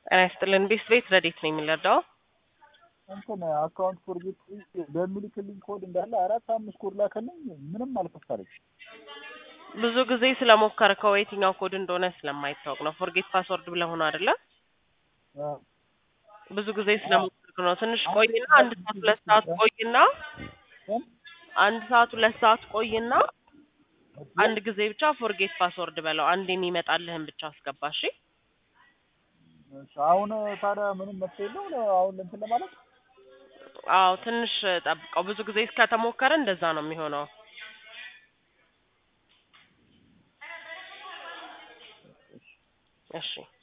ጤና ይስጥልን ቤት ቤት ረዴት ነው የሚለዳው እንትን አካውንት ፎርጌት በሚልክልኝ ኮድ እንዳለ አራት አምስት ኮድ ላከልኝ። ምንም አልከፈለኝ። ብዙ ጊዜ ስለሞከርከው የትኛው ኮድ እንደሆነ ስለማይታወቅ ነው። ፎርጌት ፓስወርድ ብለህ ሆኖ አይደለ? ብዙ ጊዜ ስለሞከርክ ነው። ትንሽ ቆይና አንድ ሰዓት ሁለት ሰዓት ቆይና አንድ ሰዓት ሁለት ሰዓት ቆይና አንድ ጊዜ ብቻ ፎርጌት ፓስወርድ በለው። አንድ የሚመጣልህን ብቻ አስገባ። እሺ አሁን ታዲያ ምንም መፍትሄ የለው አሁን እንትን ለማለት አዎ ትንሽ ጠብቀው። ብዙ ጊዜ እስከተሞከረ እንደዛ ነው የሚሆነው። እሺ